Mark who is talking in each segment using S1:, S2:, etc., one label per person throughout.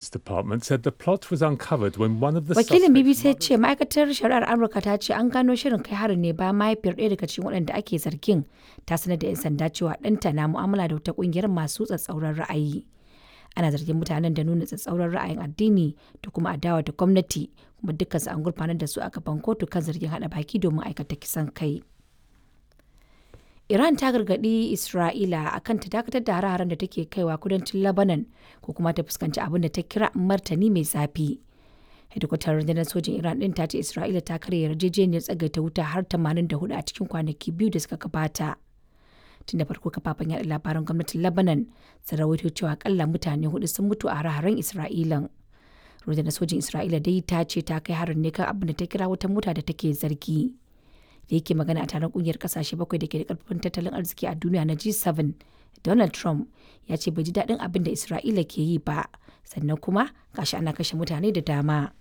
S1: Department said the plot was uncovered when one of the
S2: Wakilin
S1: suspects
S2: BBC ya ce ma'aikatar shari'ar Amurka ta ce an gano shirin kai harin ne bayan mahaifiyar ɗaya daga cikin waɗanda ake zargin ta sanar da 'yan sanda cewa ɗanta na mu'amala da wata ƙungiyar masu tsatsauran ra'ayi. Ana zargin mutanen da nuna tsatsauran ra'ayin addini da kuma adawa da gwamnati kuma dukkansu an gurfanar da su a gaban kotu kan zargin haɗa baki domin aikata kisan kai. Iran ta gargaɗi Isra'ila akan ta dakatar da hare-haren da take kaiwa kudancin Lebanon ko kuma ta fuskanci abin da ta kira martani mai zafi. Hedikwatar rundunar sojin Iran ɗin ta ce Isra'ila ta karya yarjejeniyar tsagaita wuta har 84 a cikin kwanaki biyu da suka gabata. Tun da farko kafafen yaɗa labaran gwamnatin Lebanon sun rawaito cewa akalla mutane hudu sun mutu a hare-haren Isra'ilan. Rundunar sojin Isra'ila dai ta ce ta kai harin ne kan abin da ta kira wata mota da take zargi. da yake magana a taron kungiyar kasashe bakwai da ke da karfin tattalin arziki a duniya na G7, Donald Trump ya ce bai ji daɗin abin da Isra'ila ke yi ba, sannan kuma gashi ana kashe mutane da dama.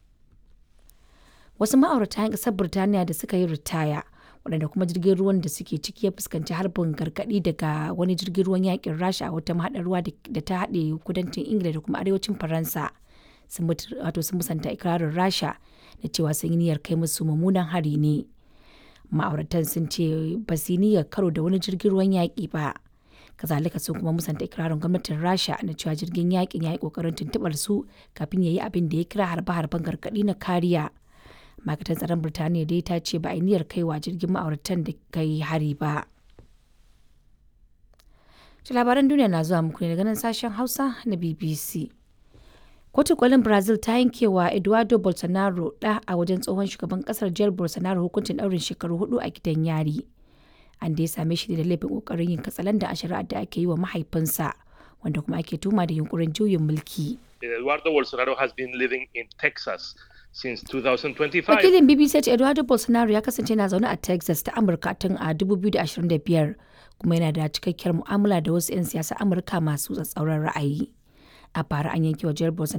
S2: Wasu ma'aurata 'yan ƙasar Birtaniya da suka yi ritaya, waɗanda kuma jirgin ruwan da suke ciki ya fuskanci harbin gargaɗi daga wani jirgin ruwan yakin Rasha a wata mahaɗar ruwa da ta haɗe kudancin Ingila da kuma arewacin Faransa. Sun musanta ikirarin Rasha da cewa sun yi niyyar kai musu mummunan hari ne. ma'auratan sun ce ba su niyyar karo da wani jirgin ruwan yaƙi ba kazalika sun kuma musanta ikirarin gwamnatin rasha na cewa jirgin yaƙin ya yi ƙoƙarin tuntuɓar su kafin ya yi abin da ya kira harbe-harben gargaɗi na kariya ma'aikatan tsaron birtaniya dai ta ce ba a yi niyyar kaiwa jirgin ma'auratan da kai hari ba labaran duniya na zuwa muku ne daga nan sashen hausa na bbc Kotun kolin Brazil ta yankewa Eduardo Bolsonaro ɗa a wajen tsohon shugaban kasar Jair Bolsonaro hukuncin ɗaurin shekaru hudu a gidan yari. An dai same shi da laifin kokarin yin katsalandan a shari'ar da ake yi wa mahaifinsa wanda kuma ake tuma da yunkurin juyin mulki.
S3: Eduardo Bolsonaro has been living in Texas since 2025.
S2: Wakilin BBC ce Eduardo Bolsonaro ya kasance na zaune a Texas ta Amurka tun a 2025 kuma yana da cikakkiyar mu'amala da wasu 'yan siyasa Amurka masu tsatsauran ra'ayi. A bara an yanke wa Jair Bolsonaro